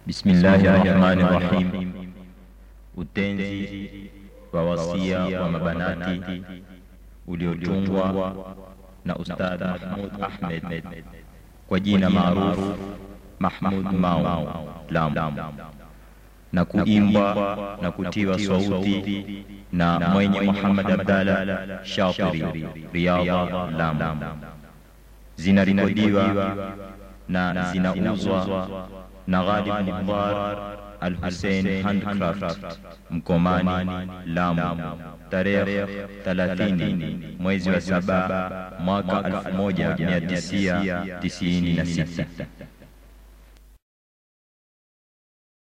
Bismillahi rahmani rahim. Utenzi wa wasia wa mabanati uliotungwa na Ustadh Mahmud Ahmed kwa jina maarufu Mahmud Mao Lamu, na kuimbwa na kutiwa sauti na mwenye Muhammad Abdalla Shatiri Riyadha Lamu. Zinarekodiwa na zinauzwa na Ghalib Mukhtar Al Hussein Handcraft Mkomani Lamu, tarehe 30 mwezi wa saba mwaka 1996.